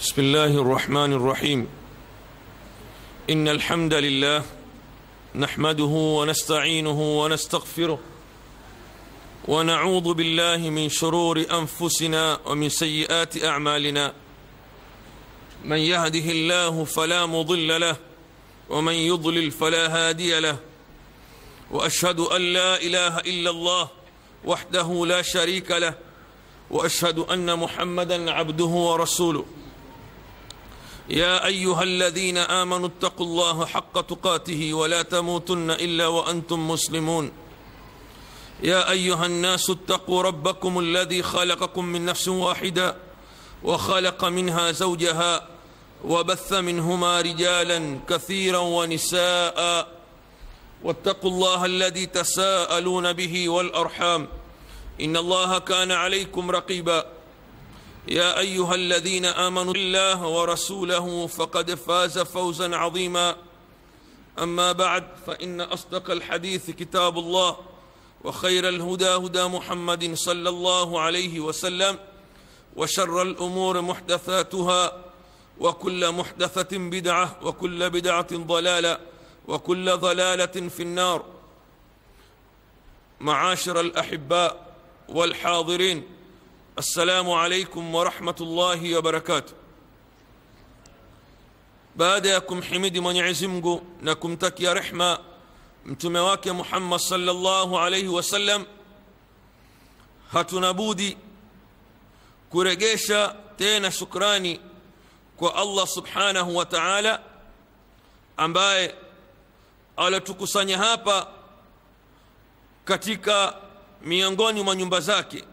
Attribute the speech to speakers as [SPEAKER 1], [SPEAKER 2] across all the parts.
[SPEAKER 1] بسم الله الرحمن الرحيم ان الحمد لله نحمده ونستعينه ونستغفره ونعوذ بالله من شرور انفسنا ومن سيئات اعمالنا من يهده الله فلا مضل له ومن يضلل فلا هادي له واشهد ان لا اله الا الله وحده لا شريك له واشهد ان محمدا عبده ورسوله يا ايها الذين امنوا اتقوا الله حق تقاته ولا تموتن الا وانتم مسلمون يا ايها الناس اتقوا ربكم الذي خلقكم من نفس واحده وخلق منها زوجها وبث منهما رجالا كثيرا ونساء واتقوا الله الذي تساءلون به والارحام ان الله كان عليكم رقيبا يا ايها الذين امنوا الله ورسوله فقد فاز فوزا عظيما اما بعد فان اصدق الحديث كتاب الله وخير الهدى هدى محمد صلى الله عليه وسلم وشر الامور محدثاتها وكل محدثه بدعه وكل بدعه ضلاله وكل ضلاله في النار معاشر الاحباء والحاضرين السلام عليكم ورحمه الله وبركاته baada ya kumhimidi mwenyezi mungu na kumtakia rehma mtume wake muhammad salllahu alaihi wasallam hatuna budi kuregesha tena shukrani kwa allah subhanahu wa taala ambaye alitukusanya hapa katika miongoni mwa nyumba zake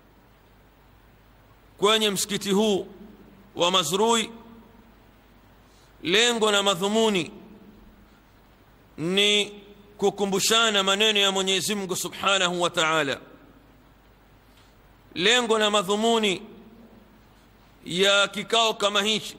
[SPEAKER 1] kwenye msikiti huu wa mazrui lengo na madhumuni ni kukumbushana maneno ya mwenyezi mungu subhanahu wa taala lengo na madhumuni ya kikao kama hichi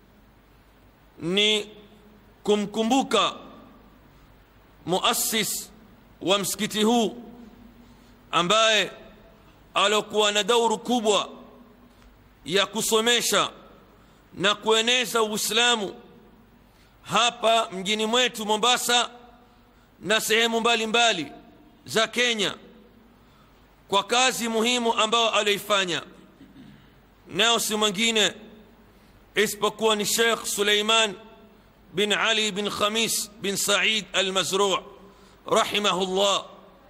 [SPEAKER 1] ni kumkumbuka muassis wa msikiti huu ambaye alokuwa na dauru kubwa ya kusomesha na kueneza uislamu hapa mjini mwetu mombasa na sehemu mbalimbali za kenya kwa kazi muhimu ambayo alioifanya nayo si mwingine isipokuwa ni shekh suleiman bin ali bin khamis bin said almazruu rahimahullah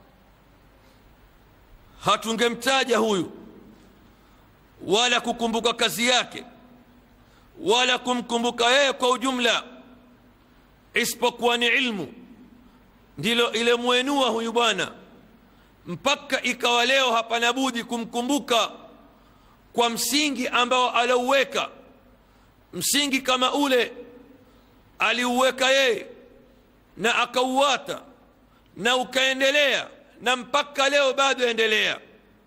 [SPEAKER 1] hatungemtaja huyu wala kukumbuka kazi yake wala kumkumbuka yeye kwa ujumla isipokuwa ni ilmu ndilo ilemwenua huyu bwana mpaka ikawa leo hapana budi kumkumbuka kwa msingi ambao aliuweka msingi kama ule aliuweka yeye na akauwata na ukaendelea na mpaka leo bado endelea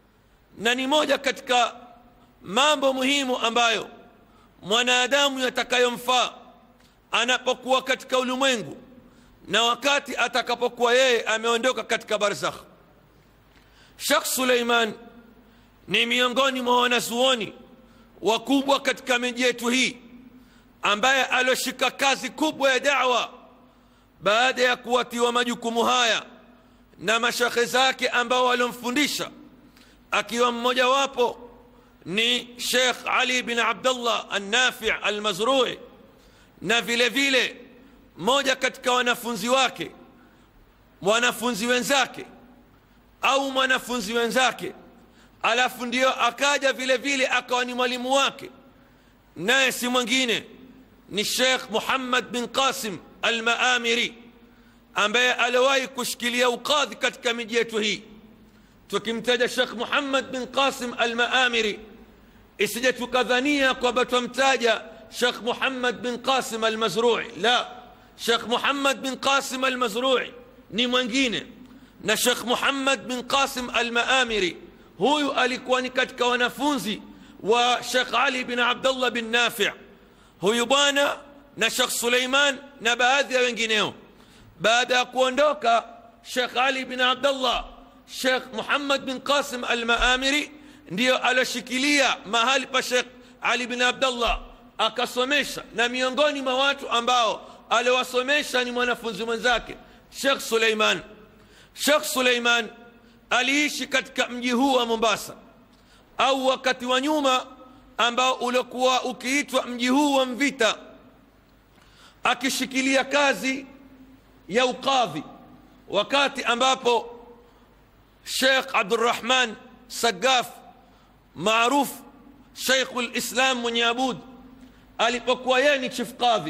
[SPEAKER 1] na ni moja katika mambo muhimu ambayo mwanadamu yatakayomfaa anapokuwa katika ulimwengu na wakati atakapokuwa yeye ameondoka katika barzakh shekh suleiman ni miongoni mwa wanazuoni wakubwa katika miji yetu hii ambaye alioshika kazi kubwa ya dawa baada ya kuwatiwa majukumu haya na mashekhe zake ambao waliomfundisha akiwa mmojawapo ni shekh ali bin abdullah annafi almazrui na vile vile moja katika wanafunzi wake wanafunzi wenzake au mwanafunzi wenzake alafu ndio akaja vile vile akawa ni mwalimu wake naye si mwingine ni shekh muhammad bin qasim almaamiri ambaye aliwahi kushikilia ukadhi katika miji yetu hii tukimtaja shekh muhammad bin qasim almaamiri isije tukadhania kwamba twamtaja shekh muhammad bin qasim almazrui la shekh muhammad bin qasim almazrui ni mwingine na shekh muhammad bin qasim almaamiri huyu alikuwa ni katika wanafunzi wa shekh ali bin abdullah bin nafi huyu bwana na shekh suleiman na baadhi ya wengineo baada ya kuondoka shekh ali bin abdullah shekh muhammad bin qasim almaamiri ndiyo aloshikilia mahali pa shekh ali bin abdullah akasomesha na miongoni mwa watu ambao aliwasomesha ni mwanafunzi mwenzake shekh suleiman shekh suleiman aliishi katika mji huu wa mombasa au wakati wa nyuma ambao uliokuwa ukiitwa mji huu wa mvita akishikilia kazi ya ukadhi wakati ambapo shekh abdurahman sagaf maarufu sheikhu lislam mwenye abud alipokuwa yeye ni chief kadhi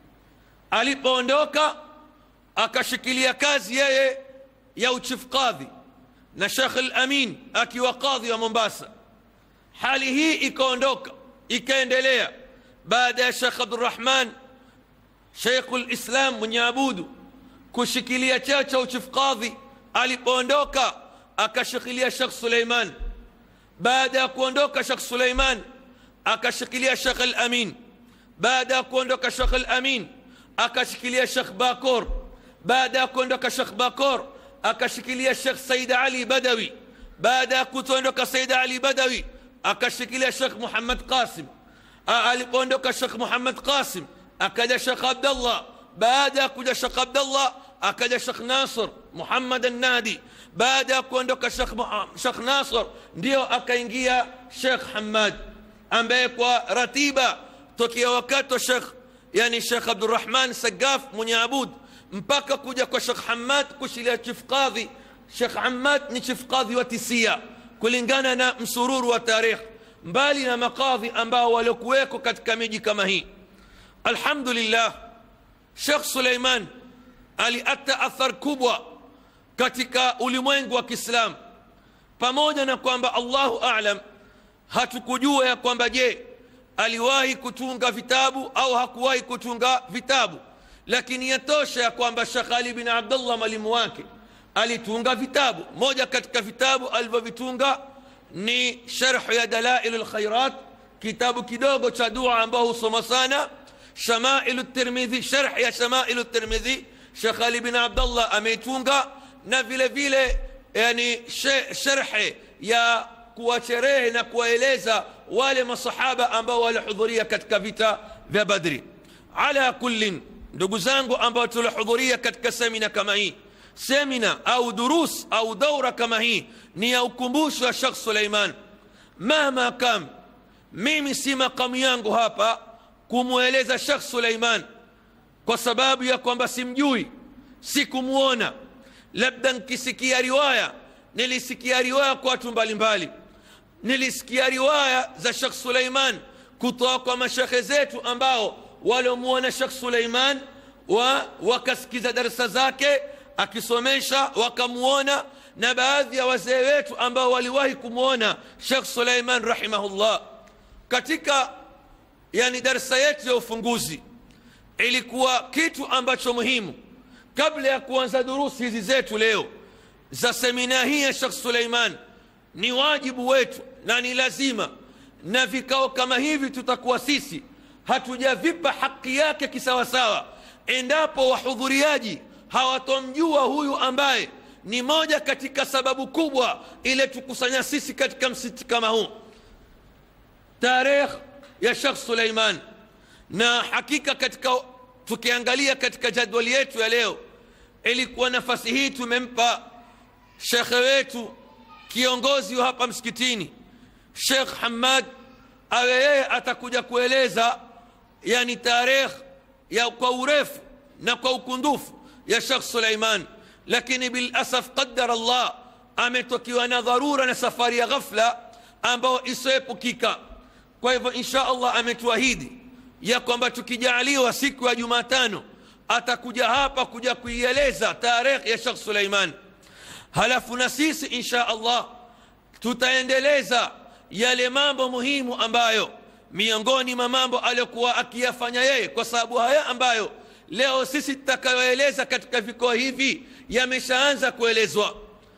[SPEAKER 1] alipoondoka akashikilia kazi yeye ya uchief kadhi na shekh lamin akiwa kadhi wa mombasa hali hii ikaondoka ikaendelea baada ya shekh abdurahman sheikhu lislam mwenye abudu kushikilia cheo cha uchief kadhi alipoondoka akashikilia shekh suleiman baada ya kuondoka shekh suleiman akashikilia shekh alamin baada ya kuondoka shekh alamin akashikilia shekh bakor baada ya kuondoka shekh bakor akashikilia shekh said ali badawi baada ya kutondoka said ali badawi akashikilia shekh muhammad qasim alipoondoka shekh muhammad qasim akaja shekh abdallah baada ya kuja shekh abdallah akaja shekh nasr muhammad annadi baada ya kuondoka shekh nasr ndio akaingia shekh hamad ambaye kwa ratiba tokea wakati wa shekh yani shekh abdurahman sagaf mwenye abud mpaka kuja kwa shekh hamad kushilia chief qadhi shekh hamad ni chief qadhi wa tisia kulingana na msururu wa tarikh mbali na makadhi ambao waliokuweko katika miji kama hii alhamdulillah shekh suleiman aliata athar kubwa katika ulimwengu wa kiislam pamoja na kwamba allahu alam hatukujua ya kwamba je aliwahi kutunga vitabu au hakuwahi kutunga vitabu lakini yatosha ya kwamba shekh ali bin abdullah mwalimu wake alitunga vitabu moja katika vitabu alivyovitunga ni sharhu ya dalailu lkhairat kitabu kidogo cha dua ambao husoma sana shamailu tirmidhi sharh ya shamailu tirmidhi shekh ali bin abdullah ameitunga na vile vile yani sharhe ya kuwacherehe na kuwaeleza wale masahaba ambao walihudhuria katika vita vya badri ala kullin ndugu zangu ambao tulihudhuria katika semina kama hii semina au durus au daura kama hii ni ya ukumbusho wa shekh suleiman mahma kam mimi si makamu yangu hapa kumweleza shekh suleiman kwa sababu ya kwamba simjui sikumwona labda nkisikia riwaya nilisikia riwaya kwa watu mbalimbali nilisikia riwaya za shekh suleiman kutoka kwa mashekhe zetu ambao waliomwona shekh suleiman wa wakasikiza darsa zake akisomesha wakamwona na baadhi ya wazee wetu ambao waliwahi kumwona shekh suleiman rahimahullah katika yani darsa yetu ya ufunguzi ilikuwa kitu ambacho muhimu kabla ya kuanza durusi hizi zetu leo za semina hii ya shekh suleiman ni wajibu wetu na ni lazima na vikao kama hivi tutakuwa sisi hatujavipa haki yake kisawasawa endapo wahudhuriaji hawatomjua huyu ambaye ni moja katika sababu kubwa ile tukusanya sisi katika msiti kama huu tarikh ya shekh suleiman na hakika katika tukiangalia katika jadwali yetu ya leo ilikuwa nafasi hii tumempa shekhe wetu kiongozi wa hapa msikitini shekh hamad awe yeye atakuja kueleza yani tarikh ya kwa urefu na kwa ukundufu ya shekh suleiman lakini bilasaf qadara allah ametokiwa na dharura na safari ya ghafla ambayo isiyoepukika kwa hivyo insha allah ametuahidi ya kwamba tukijaaliwa siku ya jumatano atakuja hapa kuja kuieleza tarikh ya shekh suleiman halafu na sisi insha allah tutaendeleza yale mambo muhimu ambayo miongoni mwa mambo aliyokuwa akiyafanya yeye kwa sababu haya ambayo leo sisi tutakayoeleza katika vikao hivi yameshaanza kuelezwa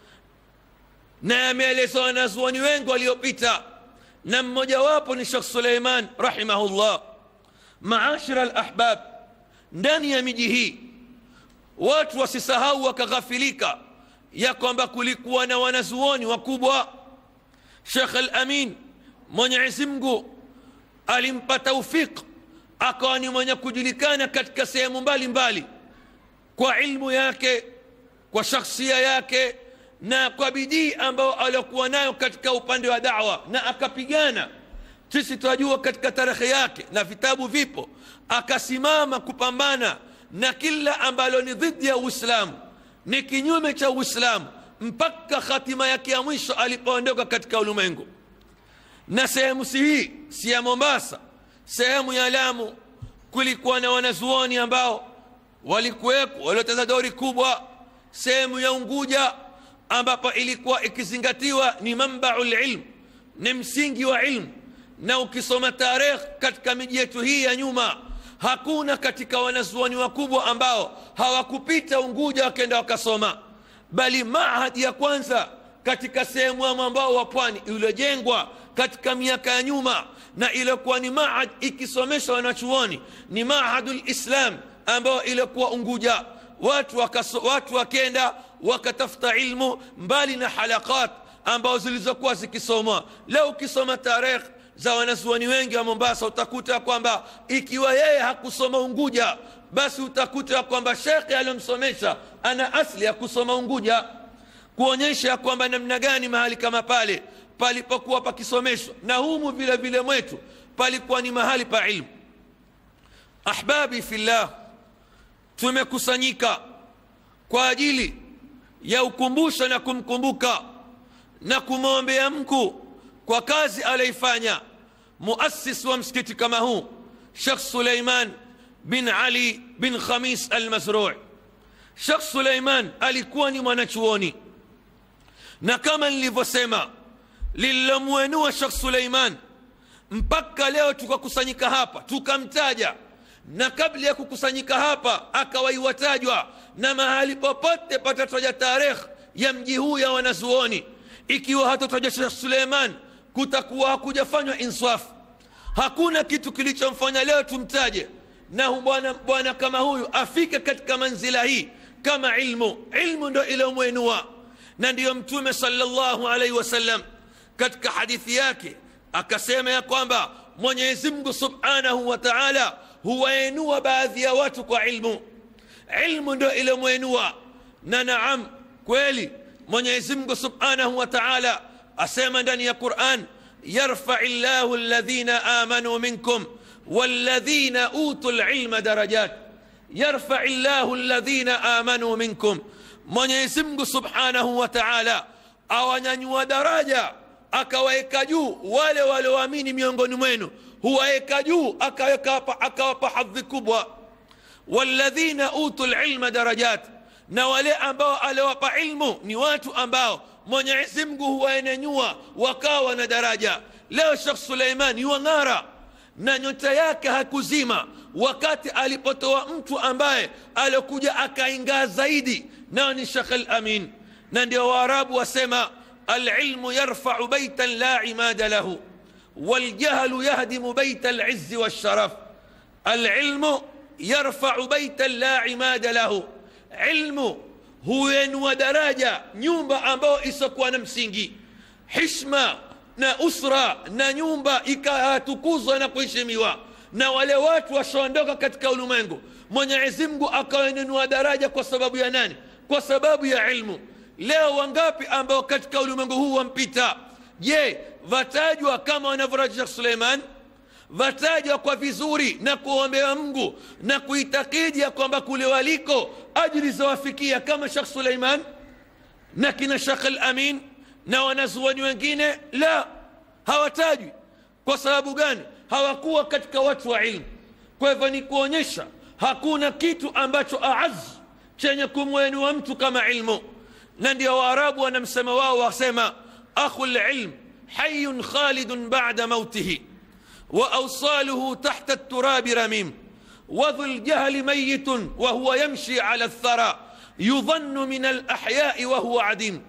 [SPEAKER 1] na yameelezwa wanazuoni wengi waliopita na mmojawapo ni shekh suleiman rahimahullah maashira alahbab ndani ya miji hii watu wasisahau wakaghafilika ya kwamba kulikuwa na wanazuoni wakubwa shekh alamin mwenyezi mungu alimpa taufiq akawa ni mwenye kujulikana katika sehemu mbalimbali kwa ilmu yake kwa shakhsia yake na kwa bidii ambayo aliokuwa nayo katika upande wa dawa na akapigana sisi tunajua katika tarehe yake na vitabu vipo akasimama kupambana na kila ambalo ni dhidi ya uislamu ni kinyume cha uislamu mpaka hatima yake ya mwisho alipoondoka katika ulimwengu na sehemu si hii si ya mombasa sehemu ya lamu kulikuwa na wanazuoni ambao walikuwepo walioteza dori kubwa sehemu ya unguja ambapo ilikuwa ikizingatiwa ni mambau lilm ni msingi wa ilmu na ukisoma tarehe katika miji yetu hii ya nyuma hakuna katika wanazuoni wakubwa ambao hawakupita unguja wakenda wakasoma bali mahadi ya kwanza katika sehemu ya mwambao wa pwani iliyojengwa katika miaka ya nyuma na iliyokuwa ni mahad ikisomesha wanachuoni ni mahadu lislam ambayo iliyokuwa unguja watu, wakaso, watu wakenda wakatafuta ilmu mbali na halakat ambao zilizokuwa zikisomwa leo ukisoma tarehe za wanazuoni wengi wa mombasa utakuta kwamba ikiwa yeye hakusoma unguja basi utakuta kwamba shekhe aliyomsomesha ana asli ya kusoma unguja kuonyesha kwamba namna gani mahali kama pale palipokuwa pakisomeshwa na humu vile vile mwetu palikuwa ni mahali pa ilmu ahbabi fillah tumekusanyika kwa ajili ya ukumbusho na kumkumbuka na kumwombea mkuu kwa kazi aliyoifanya muassis wa msikiti kama huu shekh suleiman bin ali bin khamis almazrui shekh suleiman alikuwa ni mwanachuoni na kama nilivyosema lililomwenua shekh suleiman mpaka leo tukakusanyika hapa tukamtaja na kabla ya kukusanyika hapa akawaiwatajwa na mahali popote patataja tarehe ya mji huu ya wanazuoni ikiwa hatataja shekh suleiman kutakuwa hakujafanywa insaf hakuna kitu kilichomfanya leo tumtaje na bwana bwana kama huyu afike katika manzila hii kama ilmu ilmu ndo iliyomwenua na ndiyo mtume salllahu alaihi wasallam katika hadithi yake akasema ya kwamba mwenyezi mungu subhanahu wa taala huwaenua baadhi ya watu kwa ilmu ilmu ndo iliyomwenua na naam kweli mwenyezi mungu subhanahu wa taala asema ndani ya quran yarfai llahu ladhina amanu minkum والذين اوتوا العلم درجات يرفع الله الذين امنوا منكم mwenyezi mungu subhanahu wa taala awanyanyua daraja akawaweka juu wale walioamini miongoni mwenu huwaweka juu akawapa hadhi kubwa walladhina utu lilma darajat na wale ambao aliwapa ilmu ni watu ambao mwenyezi mungu huwaenenyua wakawa na daraja leo shekh suleiman yuwang'ara na nyota yake hakuzima wakati alipotoa mtu ambaye alikuja akaingaa zaidi nao ni shekh lamin na ndio waarabu wasema alilmu yarfau baitan la imada lahu waljahlu yahdimu baita lizi walsharaf alilmu yarfau baitan la imada lahu ilmu huenua daraja nyumba ambayo isokuwa na msingi hishma na usra na nyumba ikatukuzwa na kuheshimiwa na wale watu washaondoka katika ulimwengu mwenyezi mungu akawenunua daraja kwa sababu ya nani kwa sababu ya ilmu leo wangapi ambao katika ulimwengu huu wampita je vatajwa kama wanavyoraja shekh suleiman vatajwa kwa vizuri na kuombea mungu na kuitakidi ya kwamba kule waliko ajili zawafikia kama shekh suleiman na kina shekh lamin na wanazuoni wengine la hawatajwi kwa sababu gani hawakuwa katika watu wa ilmu kwa hivyo ni kuonyesha hakuna kitu ambacho aaz chenye kumwenua mtu kama ilmu na ndio waarabu wanamsema wao wasema akhu lilm hayun khalidun bada mautihi واوصاله تحت التراب رميم وذو الجهل ميت وهو يمشي على الثرى يظن من الاحياء وهو عديم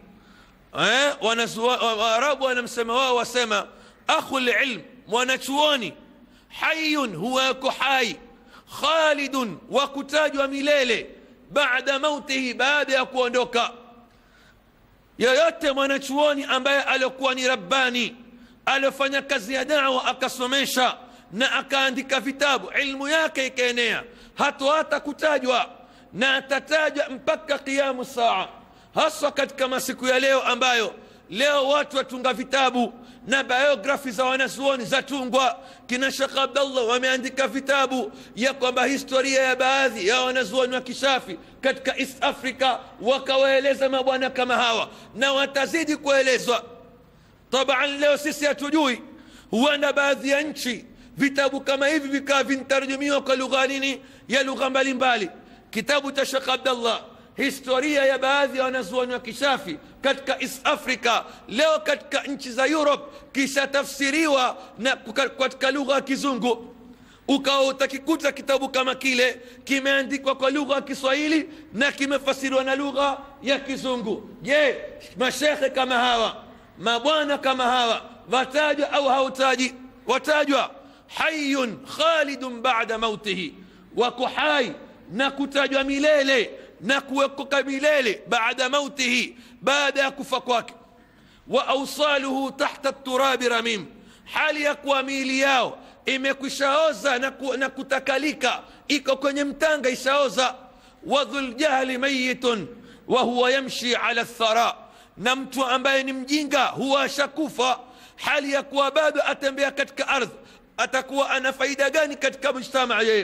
[SPEAKER 1] waarabu wanamsema wao wasema akhu lilm mwanachuoni hayun huwa yako hai khalidun wa kutajwa milele baada mautihi baada ya kuondoka yoyote mwanachuoni ambaye aliokuwa ni rabbani aliofanya kazi ya dawa akasomesha na akaandika vitabu ilmu yake ikaenea hatohata kutajwa na atatajwa mpaka qiyamu saa haswa katika masiku ya leo ambayo leo watu watunga vitabu na biografi za wanazuoni zatungwa kina shekh abdallah wameandika vitabu ya kwamba historia ya baadhi ya wanazuoni wa kishafi katika east africa wakawaeleza mabwana kama hawa na watazidi kuelezwa taban leo sisi hatujui huenda baadhi ya nchi vitabu kama hivi vikawa vintarjumiwa kwa lugha nini ya lugha mbalimbali kitabu cha shekh abdallah historia ya baadhi ya wanazuoni wa kishafi katika east africa leo katika nchi za europe kishatafsiriwa na katika lugha ya kizungu ukawa utakikuta kitabu kama kile kimeandikwa kwa lugha ya kiswahili na kimefasiriwa na lugha ya kizungu je mashekhe kama hawa mabwana kama hawa watajwa au hautaji watajwa hayun khalidun bada mautihi wako hai na kutajwa milele na kuwekoka milele baada mautihi baada ya kufa kwake wa ausaluhu tahta turabi ramim hali ya kuwa miili yao imekwishaoza na, ku, na kutakalika iko kwenye mtanga ishaoza wa dhuljahli mayitun wa huwa yamshi ala thara na mtu ambaye ni mjinga huwa ashakufa hali ya kuwa bado atembea katika ardhi atakuwa ana faida gani katika mujtamaa yeye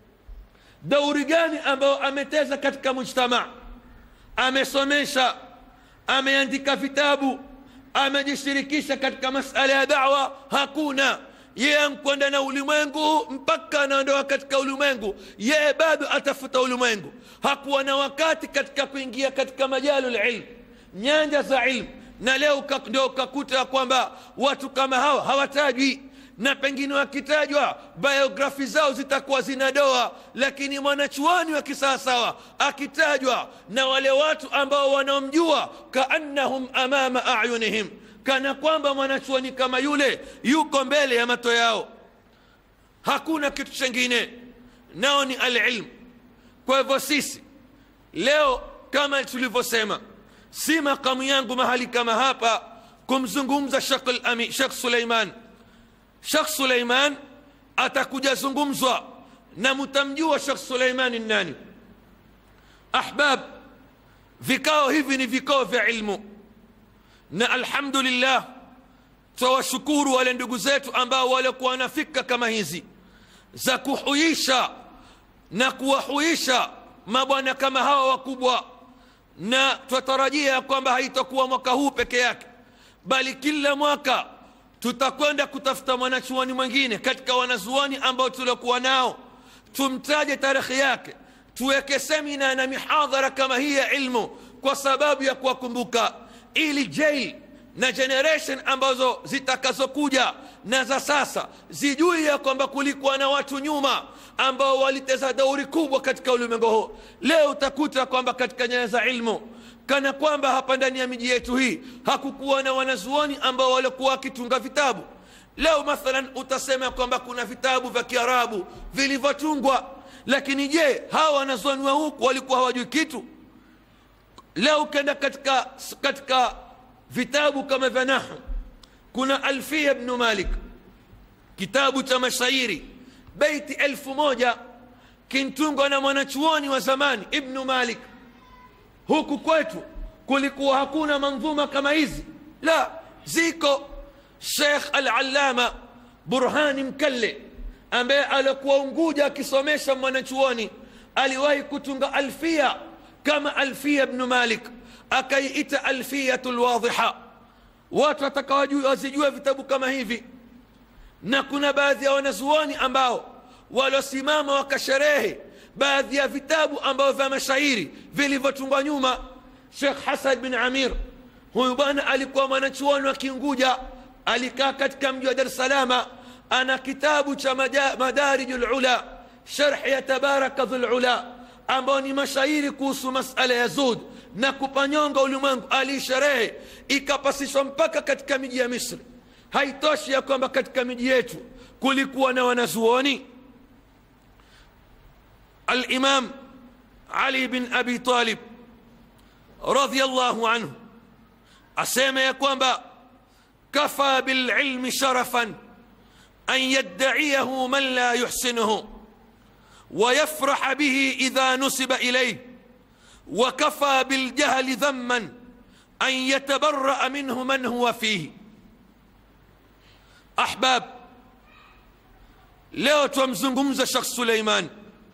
[SPEAKER 1] dauri gani ambayo ameteza katika mujtamaa amesomesha ameandika vitabu amejishirikisha katika masala ya dawa hakuna yeye ankwenda na ulimwengu mpaka anaondoka katika ulimwengu yeye bado atafuta ulimwengu hakuwa na wakati katika kuingia katika majalu lilm nyanja za ilmu na leo ndio ukakuta ya kwamba watu kama hawa hawatajwi na pengine wakitajwa biografi zao zitakuwa zina doa lakini mwanachuoni wa kisawasawa akitajwa na wale watu ambao wanaomjua kaannahum amama ayunihim kana kwamba mwanachuoni kama yule yuko mbele ya mato yao hakuna kitu chengine nao ni alilmu kwa hivyo sisi leo kama tulivyosema si makamu yangu mahali kama hapa kumzungumza shekh suleiman shekh suleiman atakuja zungumzwa na mtamjua shekh suleimani nani ahbab vikao hivi ni vikao vya ilmu na alhamdulillah twawashukuru wale ndugu zetu ambao walikuwa na fikra kama hizi za kuhuisha na kuwahuisha mabwana kama hawa wakubwa na twatarajia kwamba haitakuwa mwaka huu peke yake bali kila mwaka tutakwenda kutafuta mwanachuoni mwingine katika wanazuoni ambao tuliokuwa nao tumtaje tarehe yake tuweke semina na mihadhara kama hii ya ilmu kwa sababu ya kuwakumbuka ili jail na generation ambazo zitakazokuja na za sasa zijui ya kwamba kulikuwa na watu nyuma ambao waliteza dauri kubwa katika ulimwengu huu leo utakuta kwamba katika nyaya za ilmu kana kwamba hapa ndani ya miji yetu hii hakukuwa na wanazuoni ambao walikuwa wakitunga vitabu leo mathalan utasema kwamba kuna vitabu vya kiarabu vilivyotungwa lakini je hawa wanazuoni wa huku walikuwa hawajui kitu leo ukienda katika katika vitabu kama vya nahu kuna alfia bnu malik kitabu cha mashairi beiti elfu moja kintungwa na mwanachuoni wa zamani ibnu malik huku kwetu kulikuwa hakuna mandhuma kama hizi la ziko shekh alalama burhani mkalle ambaye alikuwa unguja akisomesha mwanachuoni aliwahi kutunga alfia kama alfia bnu malik akaiita alfiyatu lwadhiha watu watakawazijua vitabu kama hivi na kuna baadhi ya wanazuoni ambao waliosimama wakasherehe baadhi ya vitabu ambavyo vya mashairi vilivyotungwa nyuma shekh hasan bin amir huyu bwana alikuwa mwanachuoni wa kiunguja alikaa katika mji wa dar salama ana kitabu cha madariju lula sharhi ya tabaraka dhulula ambao ni mashairi kuhusu masala ya zud na kupanyonga ulimwengu aliisherehe ikapasishwa mpaka katika miji ya misri haitoshi ya kwamba katika miji yetu kulikuwa na wanazuoni alimam ali bin abi talib radiallahu anhu asema ya kwamba kafa bililmi sharafan أن يدعيه من لا يحسنه ويفرح به إذا نسب إليه وكفى بالجهل ذما أن يتبرأ منه من هو فيه أحباب leo twamzungumza shekh suleiman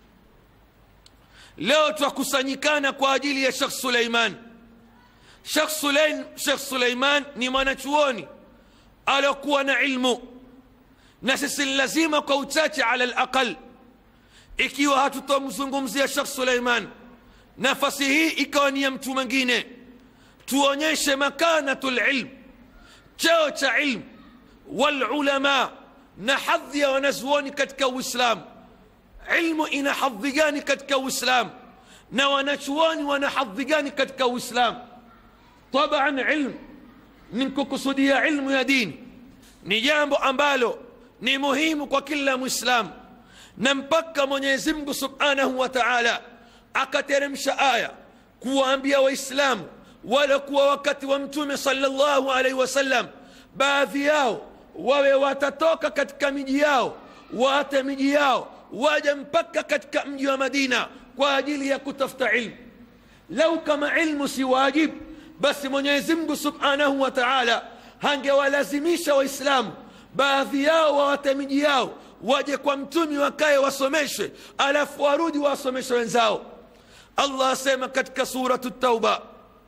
[SPEAKER 1] leo twakusanyikana kwa ajili ya shekh suleiman shekh Suleim, shekh suleiman ni mwanachuoni aliokuwa na ilmu na sisi ni lazima kwa uchache ala laqal ikiwa hatutomzungumzia shekh suleiman nafasi hii ikawa ni ya mtu mwingine tuonyeshe makanatu lilm cheo cha ilmu walulama na hadhi ya wanazuoni katika uislamu ilmu ina hadhi gani katika uislamu na wanachuoni wana hadhi gani katika uislamu taban ilmu ni kukusudia ilmu ya dini ni jambo ambalo ni muhimu kwa kila mwislamu na mpaka mwenyezi mungu subhanahu wa taala akateremsha aya kuwaambia waislamu wala kuwa wakati wa mtume salllahu alaihi wasallam baadhi yao wawe watatoka katika miji yao waate miji yao waja mpaka katika mji wa madina kwa ajili ya kutafuta ilmu lau kama ilmu si wajib basi mwenyezi mungu subhanahu wa taala hangewalazimisha waislamu baadhi yao wawate miji yao waje kwa mtumi wakaye wasomeshwe alafu warudi wasomeshe wenzao allah asema katika suratu tauba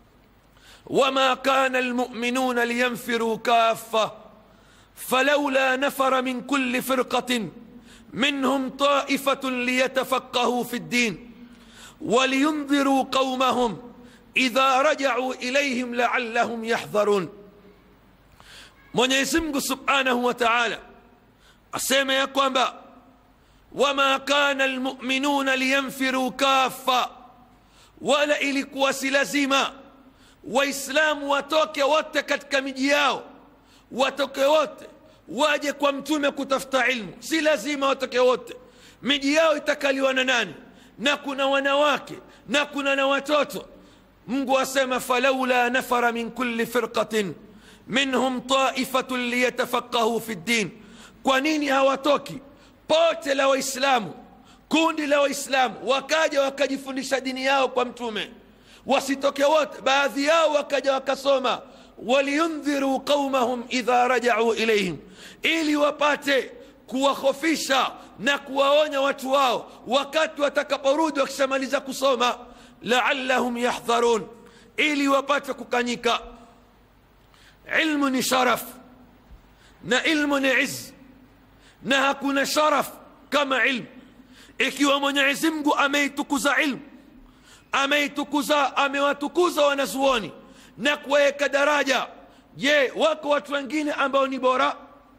[SPEAKER 1] wama kana lmuminuna liyanfiruu kafa فلولا نفر من كل فرقة منهم طائفة ليتفقهوا في الدين ولينذروا قومهم إذا رجعوا إليهم لعلهم يحذرون Mwenyezi Mungu Subhanahu wa Ta'ala asema ya kwamba wama kana almu'minuna liyanfiru kaffa, wala ilikuwa si lazima Waislamu watoke wote katika miji yao watoke wote waje kwa mtume kutafuta ilmu si lazima watoke wote miji yao itakaliwa na nani na kuna wanawake na kuna na watoto mungu asema falaula nafara min kulli firqatin minhum taifatun liyatafaqahu fi ddin kwa nini hawatoki pote la waislamu kundi la waislamu wakaja wakajifundisha dini yao kwa mtume wasitoke wote baadhi yao wakaja wakasoma waliyundhiruu qaumahum idha rajau ilaihim, ili wapate kuwahofisha na kuwaonya watu wao wakati watakaporudi wakishamaliza kusoma, laallahum yahdharun, ili wapate kukanyika. Ilmu ni sharaf na ilmu ni iz, na hakuna sharaf kama ilmu. Ikiwa Mwenyezi Mungu ameitukuza ilmu, ameitukuza, amewatukuza wanazuoni na kuweka daraja je wako watu wengine ambao ni bora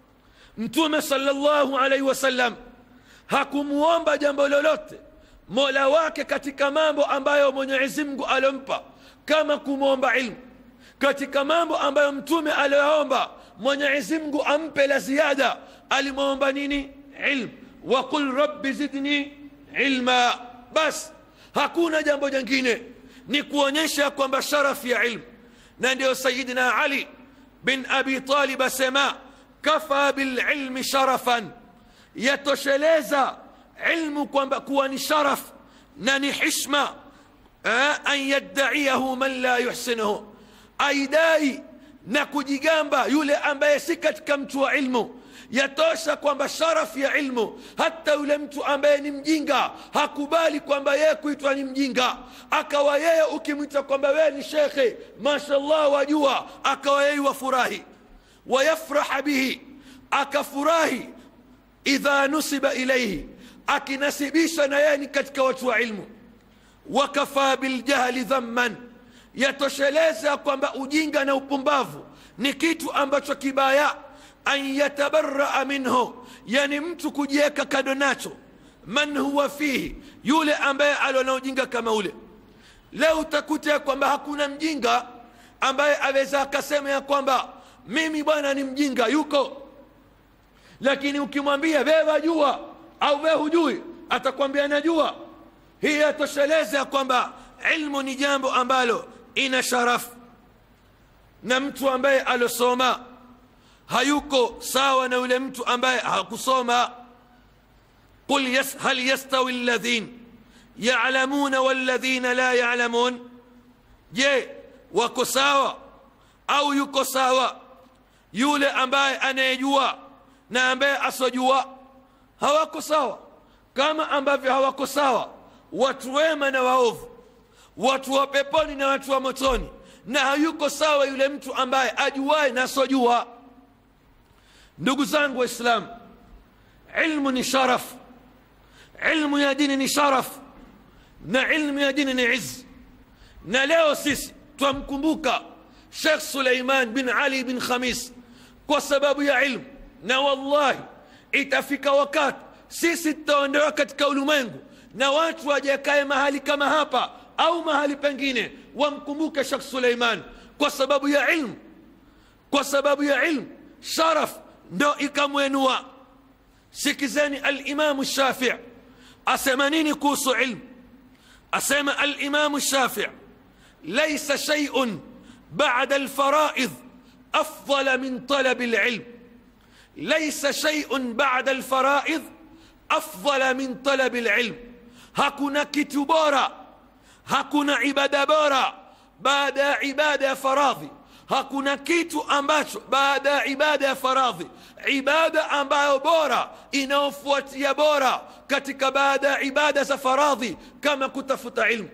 [SPEAKER 1] mtume salllahu alaihi wasallam hakumuomba jambo lolote mola wake katika mambo ambayo mwenyezi mungu aliompa kama kumwomba ilmu katika mambo ambayo mtume aliyoomba mwenyezi mungu ampe la ziada alimwomba nini ilmu waqul rabbi zidni ilma bas hakuna jambo jingine ni kuonyesha kwamba sharafu ya ilmu na ndio sayidina ali bin abi talib asema kafa bililmi sharafan yatosheleza ilmu kwamba kuwa ni sharaf na ni hishma an yaddaiyahu man la yuhsinuhu aidai na kujigamba yule ambaye si katika mtu wa ilmu yatosha kwamba sharafu ya ilmu hata yule mtu ambaye ni mjinga hakubali kwamba yeye kuitwa ni mjinga akawa yeye ukimwita kwamba wewe ni shekhe mashallah wajua akawa yeye wafurahi wayafraha bihi akafurahi idha nusiba ilaihi akinasibisha na yeye ni katika watu wa ilmu wakafa biljahli dhamman yatosheleza kwamba ujinga na upumbavu ni kitu ambacho kibaya an yatabaraa minhu yani mtu kujiweka kado nacho man huwa fihi yule ambaye aliona ujinga kama ule leo utakuta kwamba hakuna mjinga ambaye aweza akasema ya kwamba mimi bwana ni mjinga yuko lakini ukimwambia wewe wajua au wewe hujui atakwambia najua hii yatosheleza ya kwamba ilmu ni jambo ambalo ina sharafu na mtu ambaye alosoma hayuko sawa na yule mtu ambaye hakusoma qul yas, hal yastawi alladhin yalamuna walladhina la yalamun je wako sawa au yuko sawa yule ambaye anayejua na ambaye asojua hawako sawa kama ambavyo hawako sawa watu wema na waovu watu wa peponi na watu wa motoni na hayuko sawa yule mtu ambaye ajuaye na asojua ndugu zangu waislamu ilmu ni sharaf ilmu ya dini ni sharaf na ilmu ya dini ni iz na leo sisi twamkumbuka shekh suleiman bin ali bin khamis kwa sababu ya ilmu na wallahi itafika wakati sisi tutaondoka katika ulimwengu na watu wajakae mahali kama hapa au mahali pengine wamkumbuke shekh suleiman kwa sababu ya ilmu kwa sababu ya ilmu sharaf ndo ikamwenua sikizeni alimamu shafii asema nini kuhusu ilmu asema alimamu shafii laisa sheiun bada alfaraidh afdala min talabi lilm ليس شيء بعد الفرائض أفضل من طلب العلم hakuna kitu bora hakuna ibada bora baada ya ibada ya faradhi hakuna kitu ambacho baada ya ibada ya faradhi ibada ambayo bora inayofuatia bora katika baada ya ibada za faradhi kama kutafuta ilmu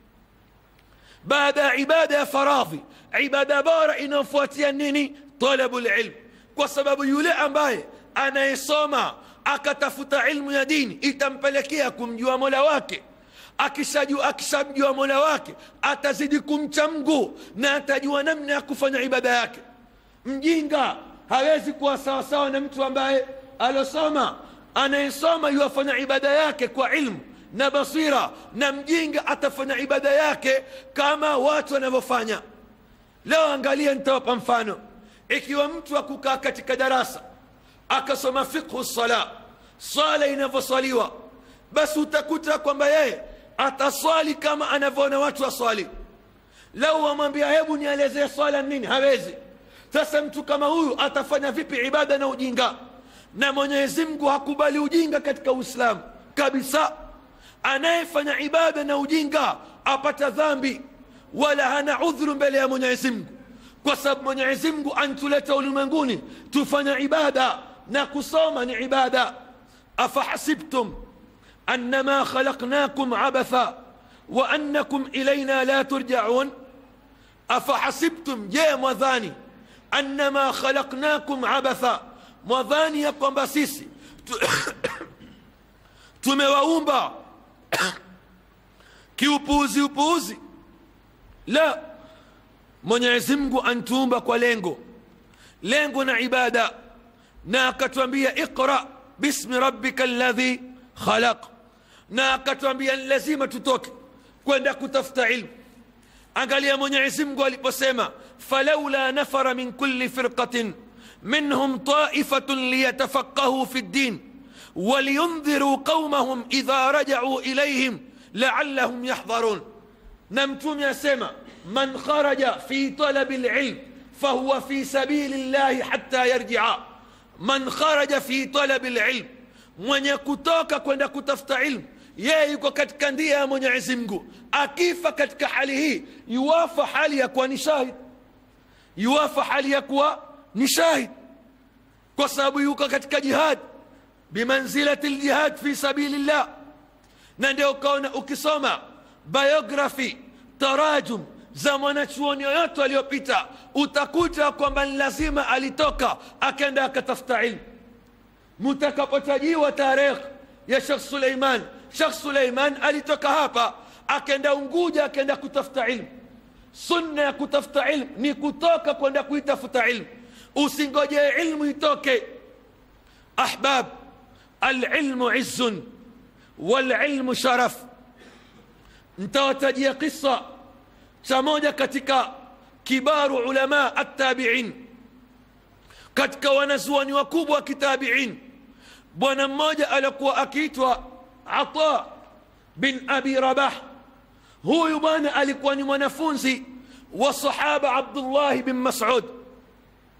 [SPEAKER 1] baada ya ibada ya faradhi ibada bora inayofuatia nini talabu lilm kwa sababu yule ambaye anayesoma akatafuta ilmu ya dini itampelekea kumjua mola wake akishajua akishamjua mola wake atazidi kumcha mgu na atajua namna ya kufanya ibada yake mjinga hawezi kuwa sawasawa na mtu ambaye alosoma anayesoma yuwafanya ibada yake kwa ilmu na basira na mjinga atafanya ibada yake kama watu wanavyofanya leo angalia nitawapa mfano ikiwa mtu akukaa katika darasa akasoma fiqhu sala swala inavyoswaliwa basi utakuta kwamba yeye ataswali kama anavyoona watu waswali lau wamwambia hebu nielezee swala nini hawezi sasa mtu kama huyu atafanya vipi ibada na ujinga na mwenyezi mungu hakubali ujinga katika uislamu kabisa anayefanya ibada na ujinga apata dhambi wala hana udhuru mbele ya mwenyezi mungu kwa sababu mwenyezi mungu antuleta ulimwenguni tufanya ibada na kusoma ni ibada afahasibtum annama khalaqnakum abatha wa annakum ilaina la turjaun afahasibtum je mwadhani annama khalaqnakum abatha mwadhani ya kwamba sisi tumewaumba kiupuuzi upuuzi la mwenyezi mungu antuumba kwa lengo lengo na ibada na akatwambia iqra bismi rabbika ladhi khalaq na akatwambia ni lazima tutoke kwenda kutafuta ilmu angalia mwenyezi mungu aliposema falaula nafara min kulli firqatin minhum taifatun liyatafaqahuu fi ddin ولينذروا قومهم إذا رجعوا إليهم لعلهم يحضرون نمتم يا سما من خرج في طلب العلم فهو في سبيل الله حتى يرجع من خرج في طلب العلم mwenye kutoka kwenda kutafuta ilmu yeye yuko katika ndia ya mwenyezi mungu akifa katika hali hii yuwafa hali ya kuwa ni shahid yuwafa hali ya kuwa ni shahid kwa sababu yuko katika jihad bimanzilati ljihad fi sabilillah na ndio ukaona ukisoma biography tarajum za mwanachuoni yoyote aliyopita utakuta kwamba ni lazima alitoka akaenda akatafuta ilmu mutakapotajiwa tarehe ya shekh suleiman shekh suleiman alitoka hapa akaenda unguja akaenda kutafuta ilmu sunna ya kutafuta ilmu ni kutoka kwenda kuitafuta ilmu usingojee ilmu itoke ahbab alilmu izzun walilmu sharaf ntawatajia kisa cha moja katika kibaru ulama attabiin katika wanazuoni wakubwa wa kitabiin bwana mmoja alikuwa akiitwa ata bin abi rabah huyu bwana alikuwa ni mwanafunzi wa sahaba abdullahi bin masud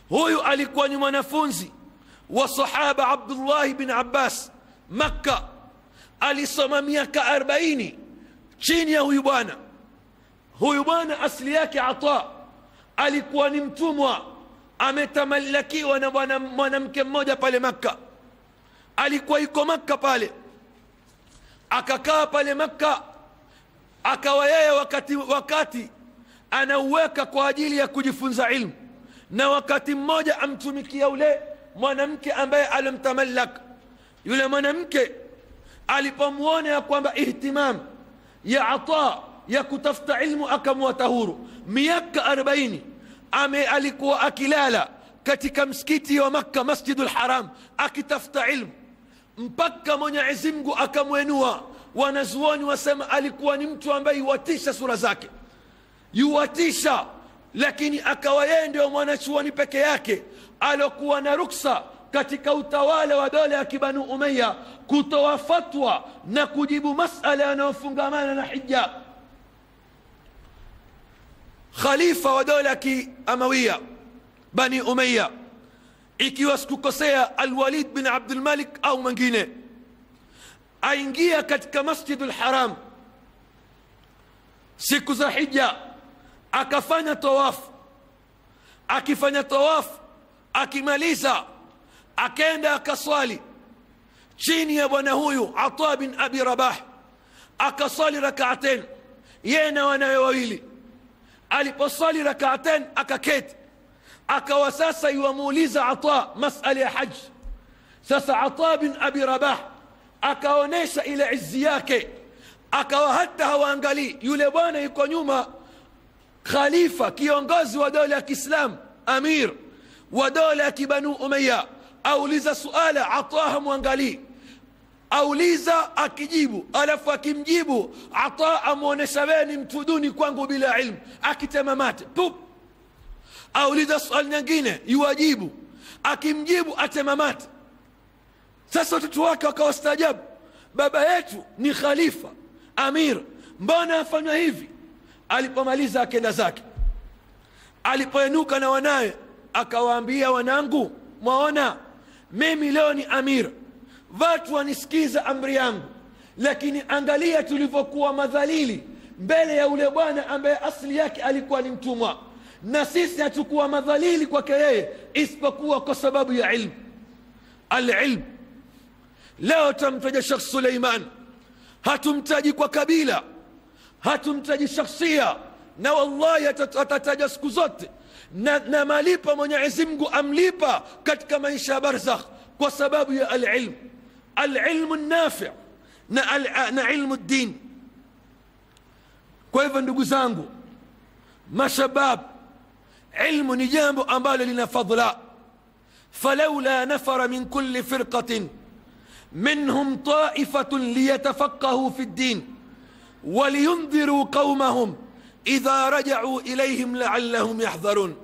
[SPEAKER 1] huyu alikuwa ni mwanafunzi wa sahaba abdullahi bin abbas makka alisoma miaka 40 chini ya huyu bwana huyu bwana asili yake ata alikuwa ni mtumwa ametamalakiwa na bwana mwanamke mmoja pale makka alikuwa iko makka pale akakaa pale makka akawa yeye wakati, wakati anauweka kwa ajili ya kujifunza ilmu na wakati mmoja amtumikia ule mwanamke ambaye alimtamallak yule mwanamke alipomwona ya kwamba ihtimam ya ata ya kutafuta ilmu akamwata huru miaka 40 ame alikuwa akilala katika msikiti wa makka masjidu lharam akitafuta ilmu mpaka mwenyezi mungu akamwenua wanazuoni wasema alikuwa ni mtu ambaye yuwatisha sura zake yuwatisha lakini akawa yeye ndio mwanachuoni peke yake alokuwa na ruksa katika utawala wa dola ya kibanu umeya kutoa fatwa na kujibu masala yanayofungamana na hija khalifa wa dola ya kiamawiya bani umeya ikiwa sikukosea alwalid bin abdulmalik au mwingine aingia katika masjidu lharam siku za hija akafanya tawafu akifanya tawafu akimaliza akenda akaswali chini ya bwana huyu ata bin abi rabah akaswali rakaaten yeye na wanawe wawili aliposwali rakaaten akaketi akawa sasa iwamuuliza ata masala ya haji sasa ata bin abi rabah akaonyesha ile izi yake akawa hata hawaangalii yule bwana yuko nyuma khalifa kiongozi wa dola ya kiislam amir wa dola ya kibanu umeya auliza suala ata hamwangalii auliza akijibu alafu akimjibu ata amwonyesha wewe ni mtu duni kwangu bila ilmu akitema mate pup auliza swali nyingine yuwajibu akimjibu atema mate sasa watoto wake wakawastaajabu baba yetu ni khalifa amir mbona afanywa hivi alipomaliza akenda zake alipoenuka na wanawe akawaambia wanangu mwaona mimi leo ni amir watu wanisikiza amri yangu lakini angalia tulivyokuwa madhalili mbele ya ule bwana ambaye asili yake alikuwa ni mtumwa na sisi hatukuwa madhalili kwake yeye isipokuwa kwa sababu ya ilmu alilmu leo tamtaja shekh suleiman hatumtaji kwa kabila hatumtaji shakhsia na wallahi atataja siku zote na, na malipa mwenyezi mungu amlipa katika maisha ya barzakh kwa sababu ya alilmu alilmu nafi na, al, na ilmu ddin kwa hivyo ndugu zangu mashabab ilmu ni jambo ambalo lina fadla falaula nafara min kulli firqatin منهم طائفة ليتفقهوا في الدين ولينذروا قومهم إذا رجعوا إليهم لعلهم يحذرون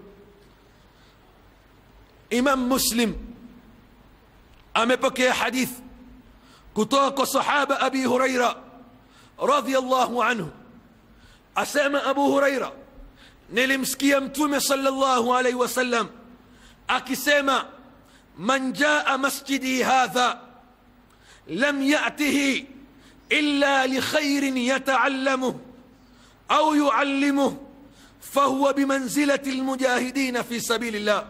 [SPEAKER 1] إمام مسلم أمبكي حديث كتوك صحابة أبي هريرة رضي الله عنه أسامة أبو هريرة nilimsikia mtume sallallahu alaihi wasallam akisema man jaa masjidi hadha lam yatihi illa likhairin yataallamuh au yuallimuh fahuwa bimanzilati lmujahidina fi sabili llah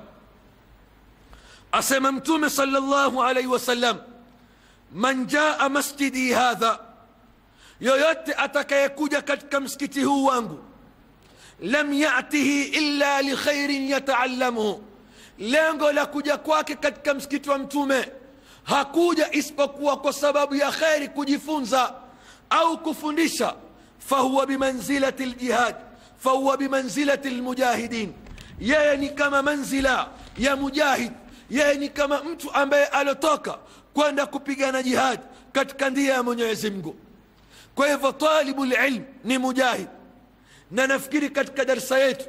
[SPEAKER 1] asema mtume sallallahu alaihi wasallam man jaa masjidi hadha yoyote atakayekuja katika msikiti huu wangu lam yatihi illa likhairin yataallamuhu lengo la kuja kwake katika msikiti wa mtume hakuja isipokuwa kwa sababu ya kheri kujifunza au kufundisha fahuwa bimanzilati ljihad fahuwa bimanzilati lmujahidin yeye ni kama manzila ya mujahid yeye ni kama mtu ambaye alotoka kwenda kupigana jihad katika ndia ya mwenyezi mungu kwa hivyo talibu lilm ni mujahid na nafikiri katika darsa yetu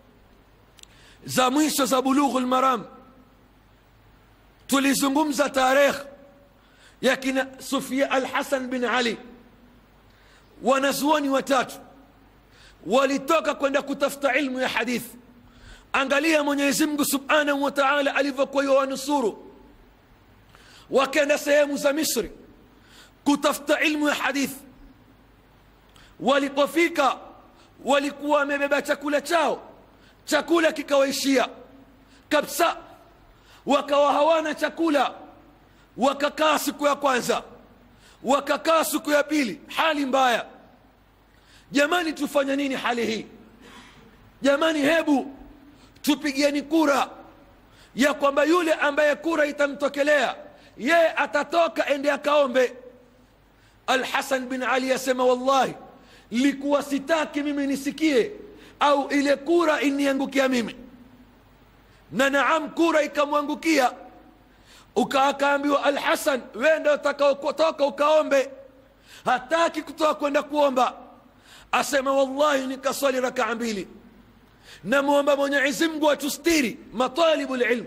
[SPEAKER 1] za mwisho za bulughu lmaram tulizungumza tarehe ya kina sufia alhasan bin ali wanazuoni watatu walitoka kwenda kutafuta ilmu ya hadithi angalia mwenyezi mungu subhanahu wa taala alivyokuwa yawanusuru wakenda sehemu za misri kutafuta ilmu ya hadithi walipofika walikuwa wamebeba chakula chao chakula kikawaishia kabisa wakawa hawana chakula wakakaa siku ya kwanza wakakaa siku ya pili hali mbaya jamani tufanye nini hali hii jamani hebu tupigieni kura ya kwamba yule ambaye kura itamtokelea yeye atatoka ende akaombe alhasan bin ali asema wallahi likuwa sitaki mimi nisikie au ile kura iniangukia mimi na naam kura ikamwangukia ukaakaambiwa alhasan wenda utakaotoka ukaombe hataki kutoka kwenda kuomba asema wallahi nikaswali rakaa mbili namwomba mwenyezi mungu atustiri matalibu lilm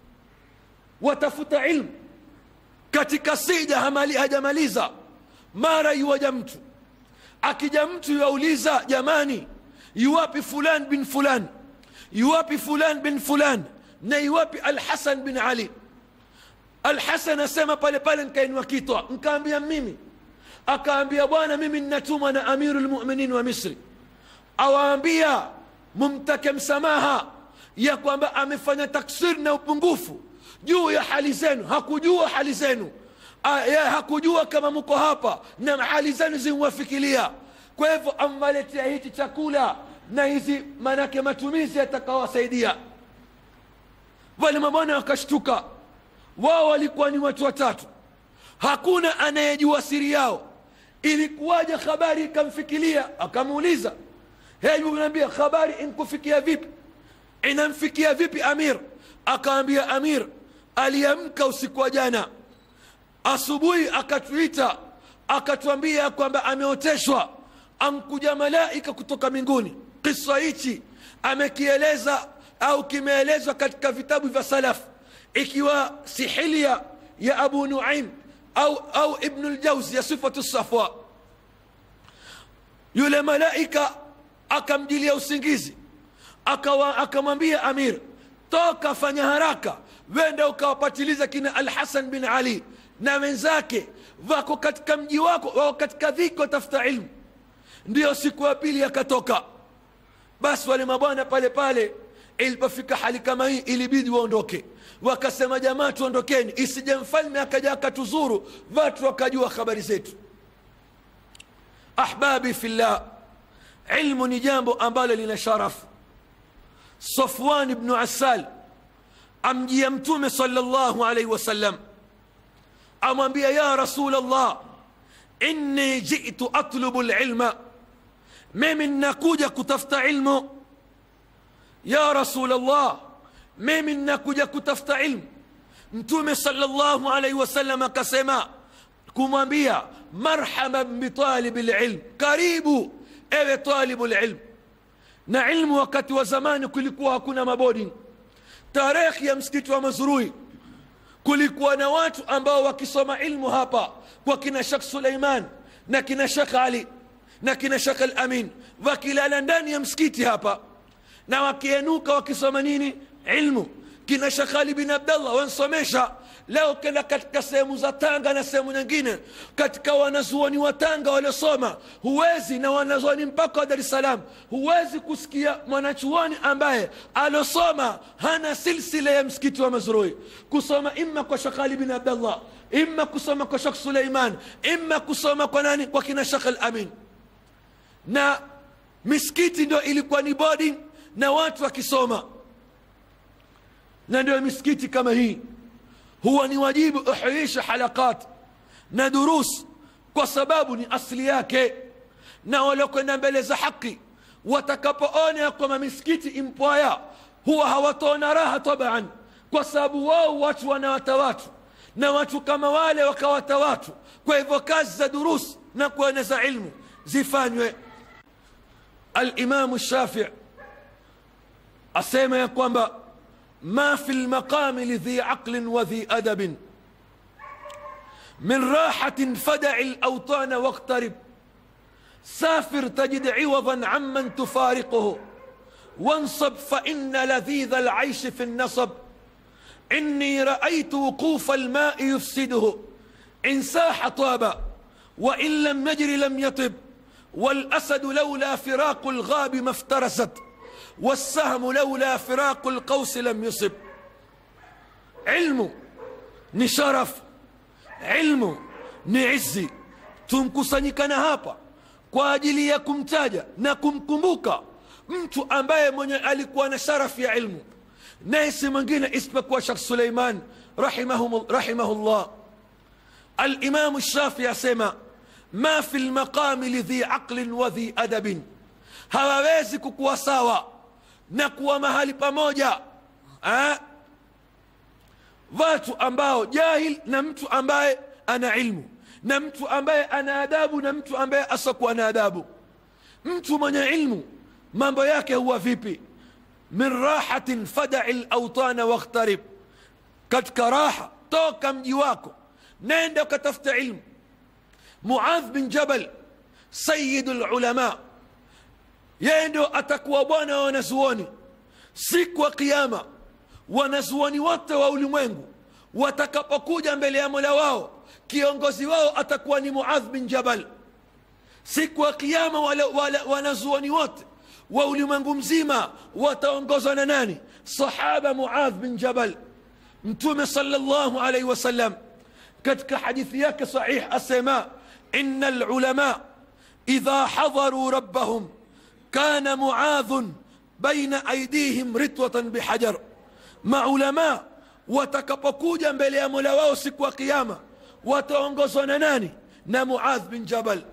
[SPEAKER 1] watafuta ilmu katika sija hamali hajamaliza mara yuwaja mtu akija mtu yauliza jamani yuwapi fulan bin fulan yuwapi fulan bin fulan na yuwapi alhasan bin ali alhasan asema pale pale nkainua kitwa nkaambia mimi akaambia bwana mimi nnatumwa na amiru lmuminin wa misri awaambia mumtake msamaha ya kwamba amefanya taksir na upungufu juu ya hali zenu hakujua hali zenu ya hakujua kama mko hapa na hali zenu zimwafikilia kwa hivyo amwaletea hichi chakula na hizi manake matumizi yatakawasaidia wale mabwana wakashtuka wao walikuwa ni watu watatu hakuna anayejua siri yao ilikuwaje habari ikamfikilia akamuuliza hebu naambia habari inkufikia vipi inamfikia vipi amir akaambia amir aliamka usiku wa jana asubuhi akatuita akatuambia kwamba ameoteshwa amkuja malaika kutoka mbinguni kisa hichi amekieleza au kimeelezwa katika vitabu vya salaf ikiwa sihilia ya abu nuaim au, au ibnu ljauzi ya sifatu safwa yule malaika akamjilia usingizi akamwambia amir toka fanya haraka wenda ukawapatiliza kina alhasan bin ali na wenzake wako katika mji wako wako katika dhiki watafuta ilmu ndiyo siku ya pili akatoka basi wale mabwana pale pale ilipofika hali kama hii ilibidi waondoke wakasema jamaa tuondokeni isije mfalme akaja akatuzuru watu wakajua habari zetu ahbabi fillah ilmu ni jambo ambalo lina sharafu safwan bnu asal amjia mtume salllahu alaihi wasallam amwambia ya rasul llah inni jitu atlubu lilma mimi nnakuja kutafuta ilmu ya rasul llah mimi nnakuja kutafuta ilmu mtume salllahu alaihi wasallam akasema kumwambia marhaban bitalibi lilm karibu ewe talibu lilm na ilmu wakati wa zamani kulikuwa hakuna mabodi tarehe ya msikiti wa mazurui kulikuwa na watu ambao wakisoma ilmu hapa kwa kina shekh suleiman na kina shekh ali na kina shekh alamin wakilala ndani ya msikiti hapa na wakienuka wakisoma nini ilmu kina shekh ali bin abdallah wansomesha leo kenda katika sehemu za tanga na sehemu nyingine katika wanazuoni wa tanga waliosoma huwezi na wanazuoni mpaka wa dar es salaam huwezi kusikia mwanachuoni ambaye alosoma hana silsila ya msikiti wa mazrui kusoma imma kwa shekh ali bin abdallah imma kusoma kwa shekh suleiman imma kusoma kwa nani kwa kina shekh alamin na misikiti ndio ilikuwa ni boarding na watu wakisoma na ndio misikiti kama hii huwa ni wajibu uhuisha halakat na durus kwa sababu ni asli yake na waliokwenda mbele za haki watakapoona ya kwamba misikiti impwaya huwa hawataona raha taban kwa sababu wao watu wanawata watu na watu kama wale wakawata watu kwa hivyo kazi za durus na kueneza ilmu zifanywe alimamu shafii asema ya kwamba ما في المقام لذي عقل وذي أدب من راحة فدع الأوطان واقترب سافر تجد عوضا عمن تفارقه وانصب فإن لذيذ العيش في النصب إني رأيت وقوف الماء يفسده إن ساح طاب وإن لم يجر لم يطب والأسد لولا فراق الغاب ما افترست والسهم لولا فراق القوس لم يصب علم ni sharafu ilmu ni izi tumkusanyikana hapa kwa ajili ya kumtaja na kumkumbuka mtu ambaye mwenye alikuwa na sharafu ya ilmu naye si mwingine isipokuwa shekh suleiman rahimahullah alimamu shafii asema ma fi lmaqami lidhi aqlin wa dhi adabin hawawezi kukuwa sawa na kuwa mahali pamoja ha? watu ambao jahil na mtu ambaye ana ilmu na mtu ambaye ana adabu na mtu ambaye asokuwa na adabu mtu mwenye ilmu mambo yake huwa vipi min rahatin fadai lautana wakhtarib katika raha toka mji wako nenda ukatafuta ilmu muadh bin jabal sayidu lulama yeye ndio atakuwa bwana wa wanazuoni siku ya kiama wanazuoni wote wa ulimwengu watakapokuja mbele ya mola wao kiongozi wao atakuwa ni muadh bin jabal siku ya kiama wanazuoni wote wa ulimwengu mzima wataongozwa na nani sahaba muadh bin jabal mtume salllahu alaihi wasallam katika hadithi yake sahih asema ina lulama idha hadharuu rabbahum kana muadhun baina aidihim ritwatan bihajar maulamaa watakapokuja mbele ya mola wao siku ya kiama wataongozwa na nani na muadh bin jabal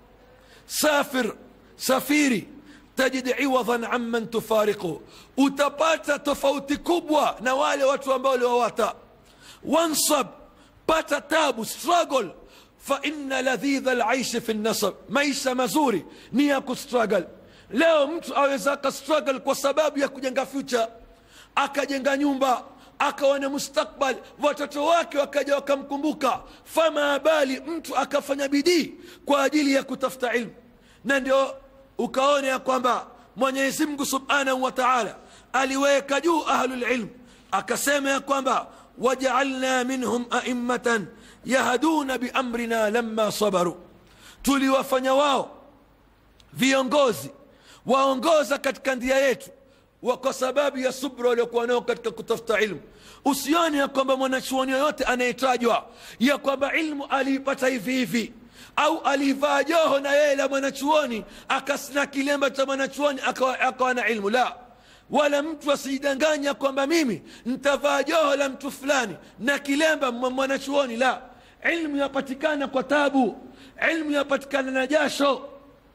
[SPEAKER 1] safir safiri tajid iwadhan amman tufariqu utapata tofauti kubwa na wale watu ambao uliwawata wansab pata tabu struggle faina ladhidha laishi fi nasab maisha mazuri ni ya kustruggle leo mtu aweza akastruggle kwa sababu ya kujenga future akajenga nyumba akawa na mustakbal watoto wake wakaja wakamkumbuka fama bali mtu akafanya bidii kwa ajili ya kutafuta ilmu na ndio ukaona ya kwamba mwenyezi mungu subhanahu wa taala aliweka juu ahlulilm akasema ya kwamba wajaalna minhum aimmatan yahduna biamrina lama sabaru tuliwafanya wao viongozi waongoza katika ndia yetu wa kwa sababu ya subra waliokuwa nao katika kutafuta ilmu usione ya kwamba mwanachuoni yoyote anayetajwa ya kwamba ilmu aliipata hivi hivi au alivaa joho na yeye la mwanachuoni akasina kilemba cha mwanachuoni akawa, akawa na ilmu la wala mtu asijidanganya kwamba mimi ntavaa joho la mtu fulani na kilemba mwanachuoni la ilmu yapatikana kwa tabu ilmu yapatikana na jasho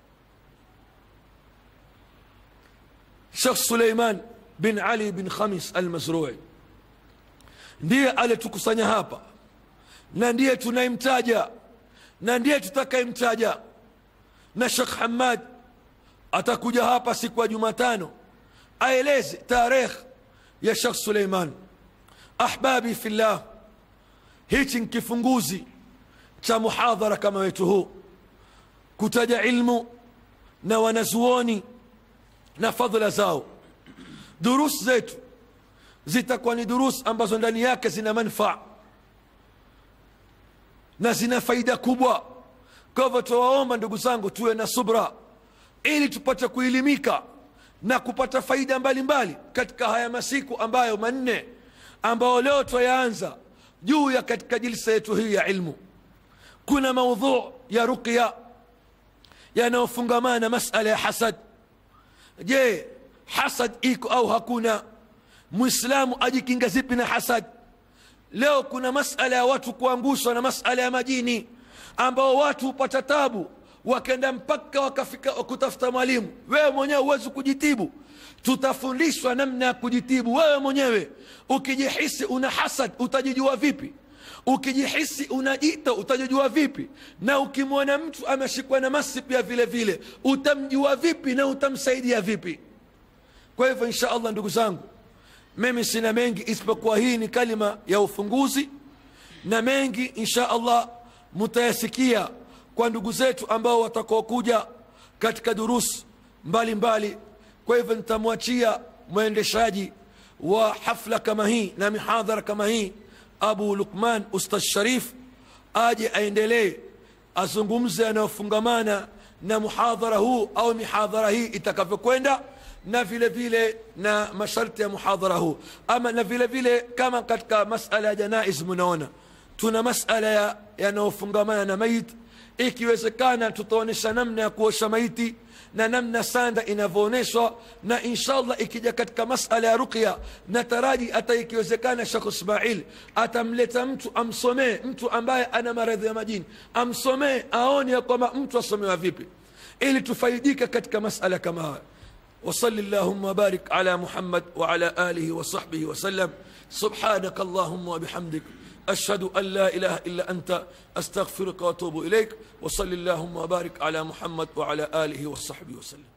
[SPEAKER 1] shekh suleiman bin ali bin khamis almazrui ndiye alitukusanya hapa na ndiye tunayemtaja na ndiye tutakayemtaja na shekh hamad atakuja hapa siku ya jumatano aeleze tarehe ya shekh suleiman ahbabi fillah hichi ni kifunguzi cha muhadhara kama wetu huu kutaja ilmu na wanazuoni na fadhila zao durus zetu zitakuwa ni durus ambazo ndani yake zina manfaa na zina faida kubwa kwa hivyo tuwaomba ndugu zangu tuwe na subra ili tupate kuelimika na kupata faida mbalimbali mbali katika haya masiku ambayo manne ambayo leo twayaanza juu ya katika jilsa yetu hii ya ilmu kuna maudhu ya ruqya yanayofungamana na masala ya hasad je hasad iko au hakuna mwislamu ajikinga zipi na hasad leo kuna masala ya watu kuangushwa na masala ya majini ambao watu hupata tabu wakenda mpaka wakafika kutafuta mwalimu wewe mwenyewe huwezi kujitibu tutafundishwa namna ya kujitibu wewe mwenyewe ukijihisi una hasad utajijua vipi ukijihisi unajita utajijua vipi na ukimwona mtu ameshikwa na masi pia vile vile utamjua vipi na utamsaidia vipi kwa hivyo insha allah ndugu zangu mimi sina mengi isipokuwa hii ni kalima ya ufunguzi na mengi insha allah mutayasikia kwa ndugu zetu ambao watakaokuja katika durusi mbalimbali kwa hivyo nitamwachia mwendeshaji wa hafla kama hii na mihadhara kama hii abu lukman ustadh sharif aje aendelee azungumze yanayofungamana na muhadhara huu au mihadhara hii itakavyokwenda na vile vile na masharti ya muhadhara huu ama na vile vile kama katika masala ya janaiz munaona tuna masala ya yanayofungamana na maiti ikiwezekana tutaonyesha namna ya kuosha maiti na namna sanda inavyoonyeshwa na inshallah ikija katika masala ya ruqya na taraji hata ikiwezekana shekh ismail atamleta mtu amsomee mtu ambaye ana maradhi ya majini amsomee aone ya kwamba mtu asomewa vipi ili tufaidike katika masala kama haya وصل اللهم وبارك على محمد وعلى آله وصحبه وسلم سبحانك اللهم وبحمدك أشهد أن لا إله إلا أنت أستغفرك وأتوب إليك وصل اللهم وبارك على محمد وعلى آله وصحبه وسلم